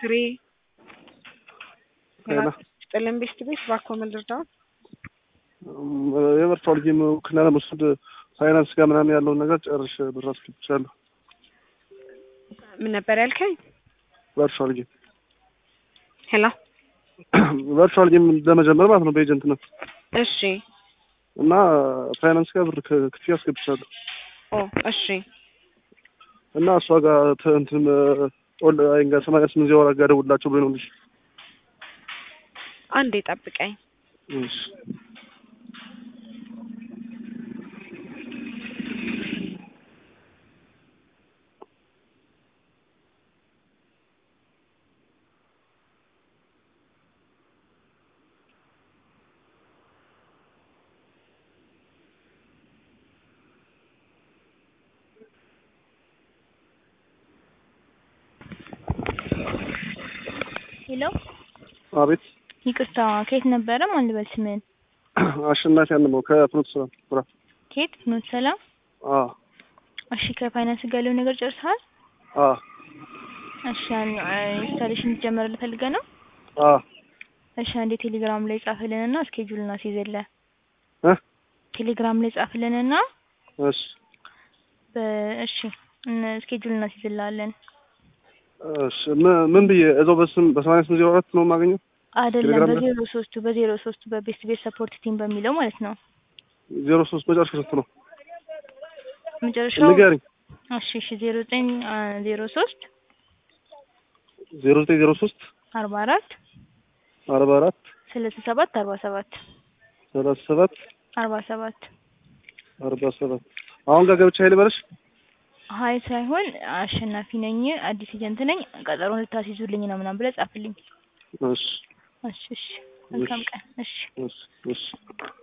ፍሬ ሄሎ ጥልን ቤስት ቤት ባኮ ምንድርዳው የቨርቹዋል ጌም ውክልና ለመውሰድ ፋይናንስ ጋር ምናምን ያለውን ነገር ጨርሼ ብር አስገብቻለሁ። ምን ነበር ያልከኝ? ቨርቹዋል ጌም ሄሎ ቨርቹዋል ጌም ለመጀመር ማለት ነው በኤጀንት ነው እሺ እና ፋይናንስ ጋር ብር ክ- ክፍያ አስገብቻለሁ ኦ እሺ እና እሷ ጋር ተ- እንትን ኦንላይን ጋር ሰማንያ ስምንት ዜሮ አራት ጋር ደውላቸው ብሎኝ ነው ልጅ አንዴ ጠብቀኝ። እሺ ሄሎ አቤት ይቅርታ፣ ከየት ነበረ? ማን ልበል ስምን? አሸናፊ አንመው ከፍኖት ስራ ስራ ከየት? ፍኖተ ሰላም። አ እሺ፣ ከፋይናንስ ጋር ያለውን ነገር ጨርሰሃል? አ እሺ፣ ኢንስታሌሽን እንዲጀመርልህ ፈልገህ ነው? አ እሺ፣ አንዴ ቴሌግራም ላይ ጻፍልንና እስኬጁል እናስይዝልህ። እ ቴሌግራም ላይ ጻፍልንና እሺ በ- እሺ እን- እስኬጁል እናስይዝልሃለን። እሺ ምን- ምን ብዬ እዛው በስም በሰማንያ ስምንት ዜሮ አራት ነው የማገኘው? አይደለም ቴሌግራም ላይ? በዜሮ ሶስቱ በዜሮ ሶስቱ በቤስት ቤት ሰፖርት ቲም በሚለው ማለት ነው። ዜሮ ሶስት መጨረሻ ስንት ነው? መጨረሻው ንገሪኝ። እሺ እሺ ዜሮ ዘጠኝ ዜሮ ሶስት ዜሮ ዘጠኝ ዜሮ ሶስት አርባ አራት አርባ አራት ሰላሳ ሰባት አርባ ሰባት ሰላሳ ሰባት አርባ ሰባት አርባ ሰባት አሁን ጋር ገብቼ ሀይል በለሽ ሀይ ሳይሆን አሸናፊ ነኝ፣ አዲስ ኤጀንት ነኝ፣ ቀጠሮን ልታስይዙልኝ ነው ምናምን ብለህ ጻፍልኝ። እሺ እሺ እሺ፣ መልካም ቀን። እሺ እሺ እሺ